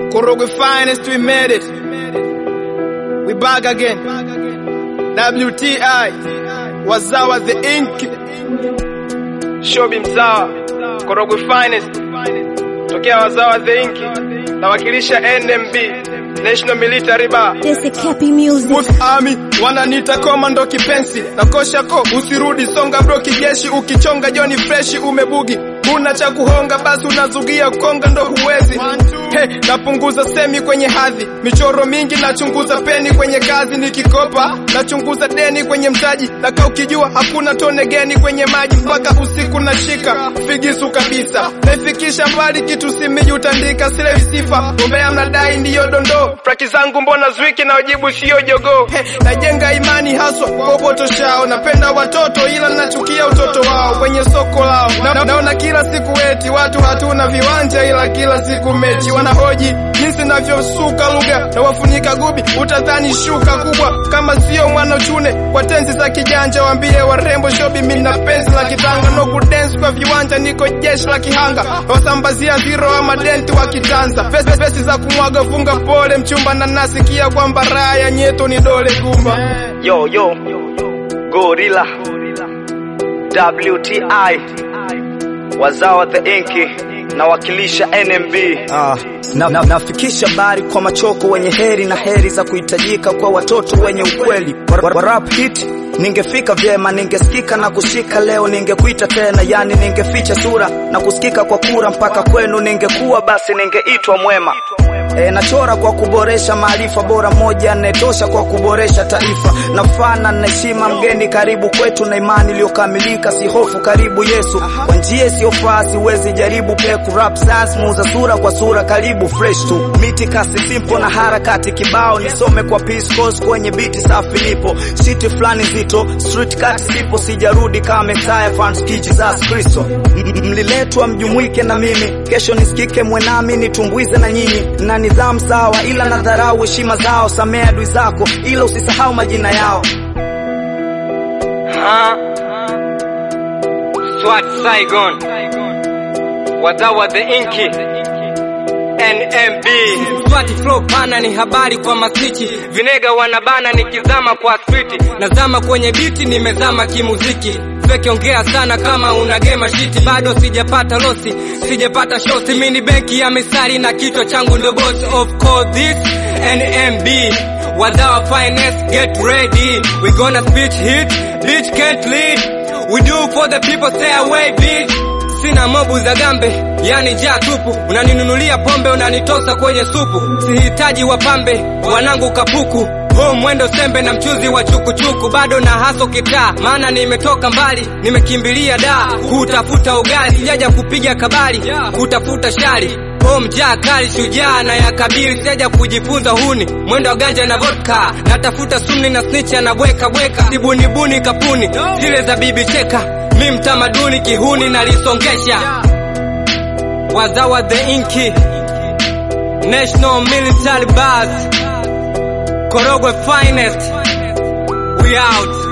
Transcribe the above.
Korogwe finest, we made it. We back again. WTI, Wazawa the Ink. Shobi Mzawa, Korogwe finest. Tokea Wazawa the Ink. Nawakilisha NMB, National Military Bar. This is Cappy Music. Youth Army wananiita komando kipenzi na kosha ko usirudi songa bro kijeshi ukichonga joni freshi umebugi una cha kuhonga basi unazugia konga ndo huwezi hey, napunguza semi kwenye hadhi michoro mingi nachunguza peni kwenye kazi nikikopa nachunguza deni kwenye mtaji naka ukijua hakuna tone geni kwenye maji mpaka usiku nashika figisu kabisa naifikisha mbali kitu simiji utandika sile visifa umbea mnadai ndiyo dondoo traki zangu mbona zwiki na wajibu siyo jogoo hey, najenga imani haswa kwa upotoshao napenda watoto ila nachukia utoto wao kwenye soko lao na, naona kila siku eti watu hatuna viwanja ila kila siku mechi wanahoji jinsi navyosuka lugha na wafunika gubi utadhani shuka kubwa kama sio mwana chune kwa tenzi za kijanja waambie warembo shobi mina penzi la kitanga no kudance kwa viwanja niko jeshi la kihanga wasambazia zero ama denti wa kitanza pesi pesi za kumwaga funga pole mchumba na nasikia kwamba raha ya nyeto ni dole gumba Yo, yo, Gorilla, WTI, Wazawa the Inki, nawakilisha NMB. Ah, na, na, nafikisha bari kwa machoko wenye heri na heri za kuhitajika kwa watoto wenye ukweli wa, wa, wa rap hit ningefika vyema, ningesikika na kushika leo, ningekuita tena, yani ningeficha sura na kusikika kwa kura mpaka kwenu, ningekuwa basi ningeitwa mwema. E, nachora kwa kuboresha maarifa bora, moja anayetosha kwa kuboresha taifa. Nafana na heshima, mgeni karibu kwetu, na imani iliyokamilika, si hofu, karibu Yesu. Kwa njia isiyofaa siwezi jaribu peku rap science, muuza sura kwa sura, karibu fresh tu, miti kasi simple na harakati kibao, nisome kwa peace course kwenye biti safi, nipo shiti fulani zito, street cut sipo, sijarudi kama Messiah fans ki Jesus Kristo. M- Mliletwa mjumuike na mimi, kesho nisikike mwenami, nitumbuize na nyinyi na nidhamu sawa, ila na dharau heshima zao, samea adui zako, ila usisahau majina yao. Ha? Swat Saigon Wadawa the Inki NMB Swati flow pana ni habari kwa masichi Vinega wanabana nikizama kwa spiti Nazama kwenye biti nimezama kimuziki Feki ongea sana kama unagema shiti Bado sijapata losi, sijapata shosi Mini benki ya misari na kichwa changu ndo boss Of course this NMB Wadawa finest get ready We gonna speech hit, bitch can't lead We do for the people stay away bitch Sina mobu za gambe, yani jaa tupu. Unaninunulia pombe, unanitosa kwenye supu. Sihitaji wapambe, wanangu kapuku. Huu mwendo sembe na mchuzi wa chukuchuku, bado na haso kitaa, maana nimetoka mbali, nimekimbilia da kutafuta ugali, sijaja kupiga kabali, kutafuta shari Oh, mjaa kali shujaa na yakabili, sijaja kujifunza huni, mwendo wa ganja na vodka, natafuta sumni na snitch anabweka bweka, sibunibuni kapuni zile za bibi cheka, mi mtamaduni kihuni nalisongesha, wazawa the inki National Military Bars, Korogwe finest, we out.